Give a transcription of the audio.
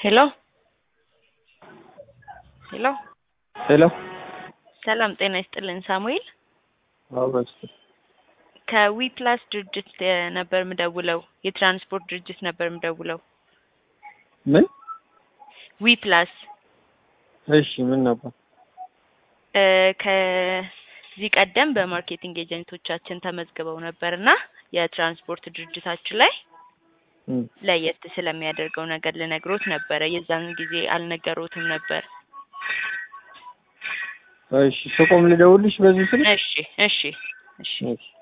ሄሎ ሄሎ ሄሎ ሰላም ጤና ይስጥልን ሳሙኤል አበስ ከዊ ፕላስ ድርጅት እ ነበር ምደውለው የትራንስፖርት ድርጅት ነበር ምደውለው ምን? ዊ ፕላስ እሺ ምን ነበር? እ ከዚህ ቀደም በማርኬቲንግ ኤጀንቶቻችን ተመዝግበው ነበርና የትራንስፖርት ድርጅታችን ላይ እም ለየት ስለሚያደርገው ነገር ልነግሮት ነበረ። የዛን ጊዜ አልነገሮትም ነበር። እሺ ስቆም ልደውልሽ በዚህ ስልክ? እሺ እሺ እሺ እሺ